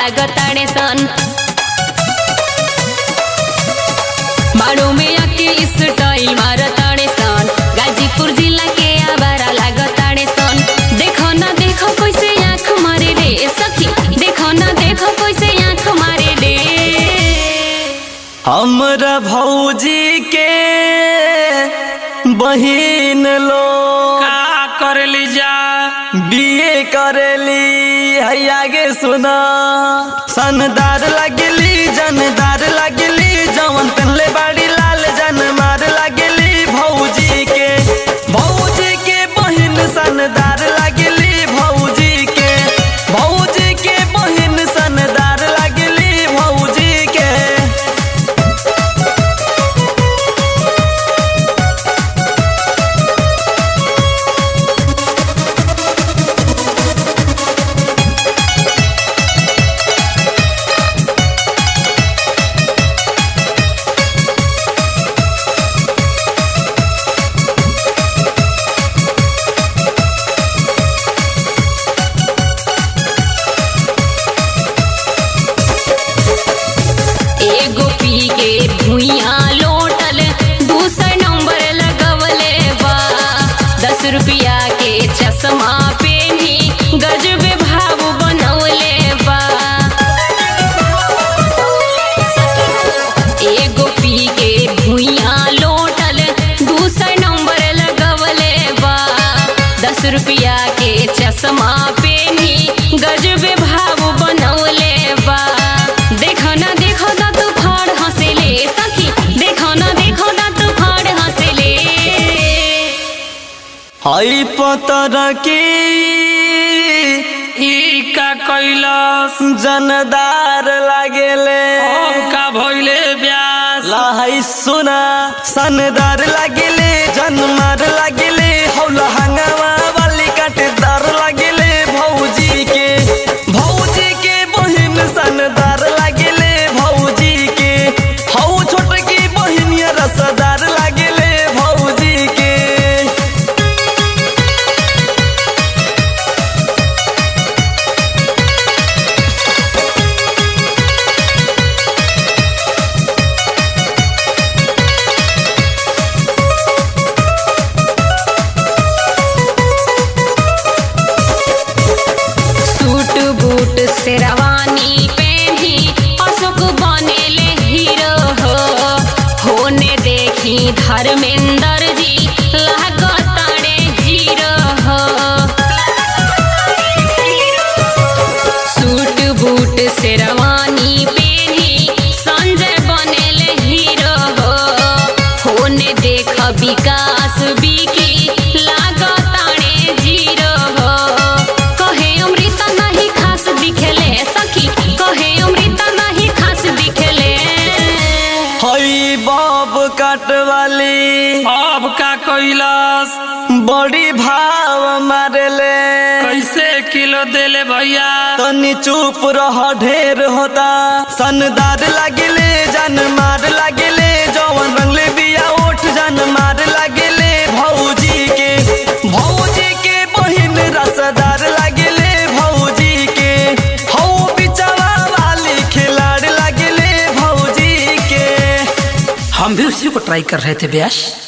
लागताड़े सन मारो में आके स्टाइल मारताड़े सन गाजीपुर जिला के आवारा लागताड़े सन देखो ना देखो कैसे आँख मारे रे सखी देखो ना देखो कैसे आँख मारे रे हमरा भौजी के बहिन लोग का करली जा बीए करेली है आगे सुना सनदार लगली जनदार लगली जवन पहले बाड़ी लाल जन मार लगली भौजी के भौजी के बहिन सनदार लगली भौजी के भौजी के बहिन सनदार लगली भौजी के एगो पी के भुइया लोटल दूसर नंबर लगवले बा दस रुपया के चश्मा पेनी गजबे भाव बनवले बा एगो पी के भुइया लोटल दूसर नंबर लगवले बा दस रुपया के चश्मा पेनी गजबे भाव बनवले बा देखो ना देखो ना तू फाड़ हंसेले सखी देखो ना देखो ना तू फाड़ हंसेले हई पतर की ई का कैलस जनदार लागेले अब का भइले ब्यास लहई सुना सनदार लागेले जनमार लागेले हौला हंगामा वाली काटेदार लागेले भौजी के भौजी के बहिन सनदार लागेले भौजी के हौ छोटकी बहिनिया रसदार लागेले भौजी के सूट बूट शेरवानी पहनी अशोक बनेले हीरो हो होने देखी धर्मेंद्र जी लागताड़े जीरो हो सूट बूट शेरवानी पहनी संजय बनेले हीरो हो होने देख विकास बिकी लागताड़े जीरो हो कहे अमृता नहीं खास दिखेले सखी कहे अमृता नहीं खास दिखेले हई बब काट वाली अब का कैलस बड़ी भाव मारेले कैसे किलो देले भैया तनी चुप रह ढेर होता सनदार लागेले जन मार लागेले जवन रंगले बिया ओठ जन मार लागेले भौजी के भौजी के बहिन रसदार लागेले भौजी के हौ बिचवा वाली खिलाड़ लागेले भौजी के हम भी उसी को ट्राई कर रहे थे ब्यास